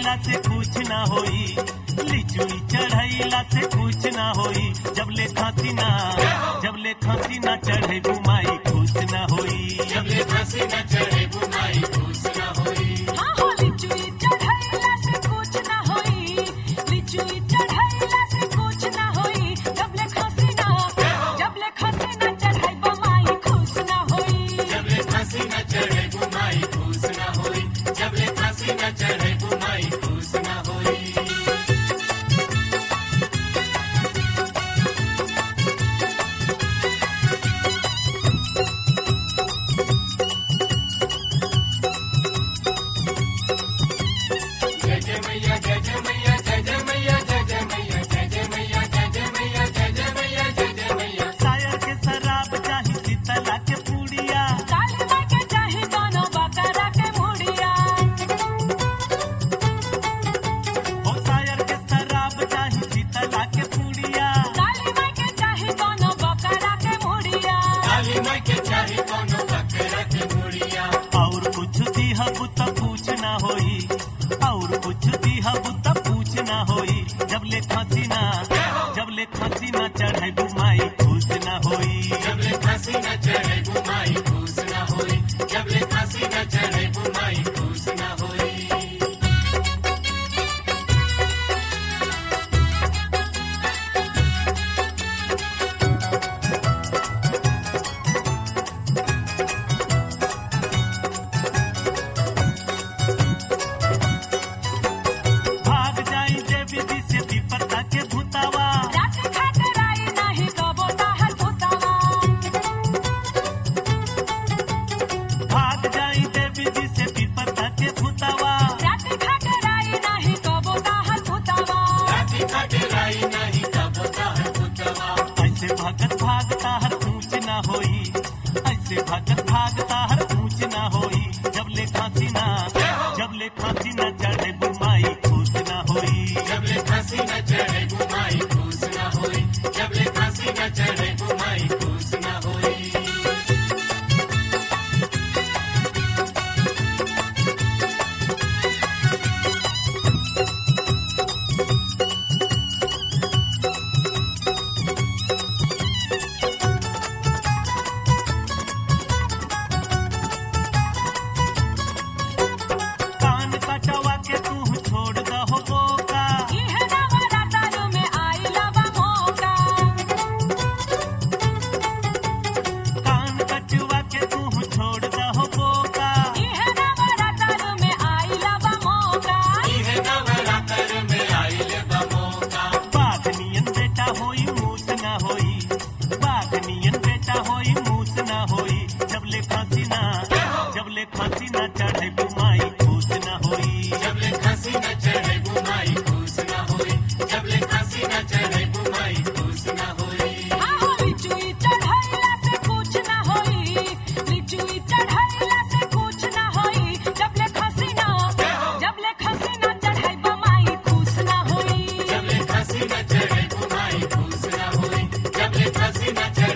चढ़ैला से कुछ ना होई लिचुई चढ़ैला से कुछ ना होई जब ले खांसी ना जब ले खांसी ना चढ़े बुमाई खुश ना होई जब ले फांसी न चढ़े बुमाई खुश न होई हाँ हो लिचुई चढ़ैला से कुछ ना होई लिचुई चढ़ैला से कुछ ना होई जब ले खांसी ना जब ले खांसी ना चढ़ाई बमाई खुश ना होई जब ले फांसी न चढ़े बुमाई खुश न होई जब ले फांसी न चढ़े बुमाई खुश न होई जय जय मैया जय जय मैया जय जय मैया जय जय मैया जय जय मैया जय जय मैया जय जय मैया जय जय मैया शायर के शराब चाही शीतला के पूड़िया काली माई के चाही दोनों बकरा के मुड़िया ओ शायर के शराब चाही शीतला के पूड़िया काली माई के चाही दोनों बकरा के मुड़िया काली माई के चाही कोनो बकरा के मुड़िया और कुछ दिहब त पूछ ना होई और कुछ दिहब त पूछ ना होई जब ले खांसी ना जब ले खांसी ना चढ़े बुमाई खुश ना होई जब ले फांसी न चढ़े बुमाई खुश न होई जब ले फांसी न चढ़े बुमाई खुश न होई भाग जाई देवी जी से विपदा के भूतावा रात खातिर आई नाही कबो ताहर भूतावा भाग जाई देवी जी से विपदा के भूतावा रात खातिर आई नाही कबो ताहर भूतावा राती खटराई नहीं कब ताहर पुतवा ऐसे भगत भागता हर ऊंच ना होई ऐसे भगत भागता हर ऊंच ना होई जब ले खांसी ना जब ले खांसी ना चढ़े बुमाई खुश ना होई जब ले फांसी न चढ़े बुमाई खुश न होई जब ले फांसी न चढ़े बुमाई खुश न होई कान कटवा के तू छोड़ दहो बोका इहे नवरात्र में आइला बा मौका कान कटवा के तू छोड़ दहो बोका इहे नवरात्र में आइला बा मौका इहे नवरात्र में आइल बमोका बाघ नियन बेटा होई मूस ना होई बाघ नियन बेटा होई मूस ना होई जब ले फांसी ना जब ले फांसी ना चढ़े बुमाई खुश ना होई जब ले फांसी न चढ़े बुमाई खुश न होई जब ले फांसी न चढ़े बुमाई खुश न होई आहो लिचुई चढ़ैला से कुछ ना होई लिचुई चढ़ैला से कुछ ना होई जब ले खसी ना जब ले खसी ना चढ़ाई बमाई खुश ना होई जब ले फांसी न चढ़े बुमाई खुश न होई जब ले फांसी न चढ़े